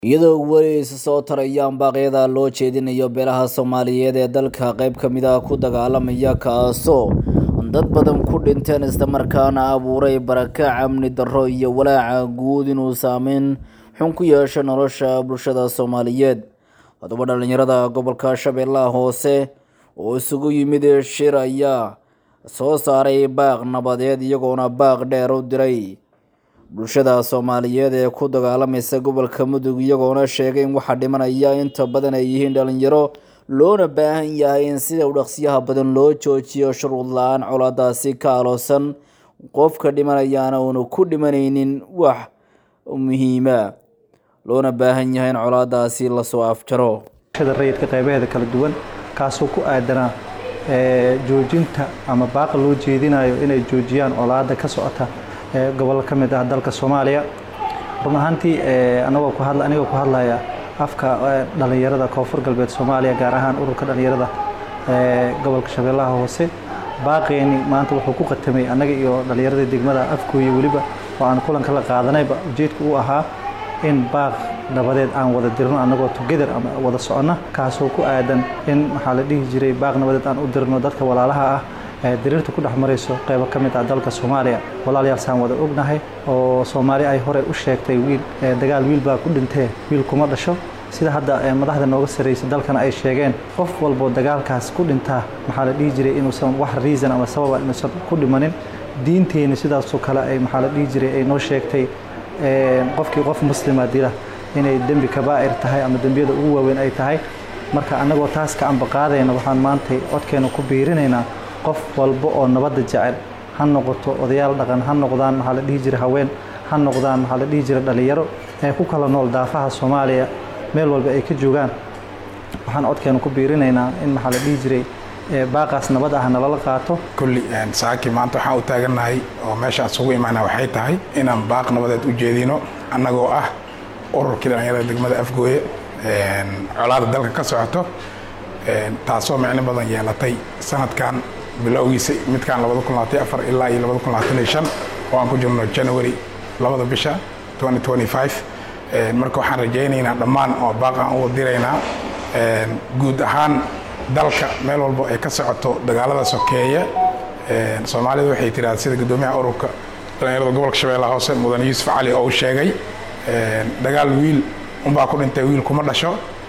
iyadoo weli isa soo tarayaan baaqyada loo jeedinayo beelaha soomaaliyeed ee dalka qayb ka mid ah ku dagaalamaya kaasoo dad badan ku dhinteen islamarkaana abuuray barakac amni darro iyo walaaca guud inuu saameyn xun ku yeesho nolosha bulshada soomaaliyeed haddaba dhallinyarada gobolka shabeellaha hoose oo isugu yimid shir ayaa soo saaray baaq nabadeed iyagoona baaq dheer u diray bulshada soomaaliyeed ee ku dagaalamaysa gobolka mudug iyagoona sheegay in waxaa dhimanaya inta badan ay yihiin dhalinyaro loona baahan yahay in sida u dhaqsiyaha badan loo joojiyo shuruud la-aan colaadaasi ka aloosan qofka dhimanayaana uuna ku dhimanaynin wax muhiima loona baahan yahay in colaadaasi lasoo afjaro bulshada rayidka qaybaheeda kala duwan kaasoo ku aadanaa joojinta ama baaqa loo jeedinayo inay joojiyaan colaada ka socota gobollo ka mid ah dalka soomaaliya run ahaantii anagoo ku hadla anigoo ku hadlaya afka dhallinyarada koonfur galbeed soomaaliya gaar ahaan ururka dhallinyarada gobolka shabeellaha hoose baaqeeni maanta wuxuu ku qatamay annaga iyo dhallinyaradii degmada afkooya weliba oo aan kulanka la qaadanayba ujeedka uu ahaa in baaq nabadeed aan wada dirno annagoo together ama wada soconna kaasoo ku aadan in maxaa la dhihi jiray baaq nabadeed aan u dirno dadka walaalaha ah diriirta ku dhex marayso qaybo ka mid ah dalka soomaaliya walaalayaal saan wada ognahay oo soomaali ay hore u sheegtay wiil dagaal wiil baa ku dhintee wiil kuma dhasho sida hadda madaxda nooga sarraysa dalkana ay sheegeen qof walboo dagaalkaas ku dhintaa maxaa la dhihi jiray inuusan wax reason ama sababa inuusan ku dhimanin diinteenna sidaasoo kale ay maxaa la dhihi jiray ay noo sheegtay qofkii qof muslima dila inay dembi kabaa'ir tahay ama dembiyada ugu waaweyn ay tahay marka annagoo taas ka ambaqaadayna waxaan maantay codkeena ku biirinaynaa qof walba oo nabadda jecel ha noqoto odayaal dhaqan ha noqdaan maxaa la dhihi jiray haween ha noqdaan maxaa la dhihi jiray dhallinyaro ee ku kala nool daafaha soomaaliya meel walba ay ka joogaan waxaan codkeena ku biirinaynaa in maxaa la dhihi jiray baaqaas nabad ah nalala qaato kulli saaki maanta waxaan u taagannahay oo meeshaan isugu imaana waxay tahay inaan baaq nabadeed u jeedino annagoo ah ururkii dhallinyarada degmada afgooye colaada dalka ka socoto taasoo micno badan yeelatay sanadkan bilowgiisa midkaan ilaa iyo oo aan ku jirno january labada bisha marka waxaan rajaynaynaa dhammaan oo baaqaan u diraynaa guud ahaan dalka meel walbo ay ka socoto dagaalada sokeeya soomaalida waxay tiraada sida guddoomiyaha ururka dhallinyarada gobolka shabeellaha hoose mudan yuusuf cali oo u sheegay dagaal wiil unbaa ku dhintay wiil kuma dhasho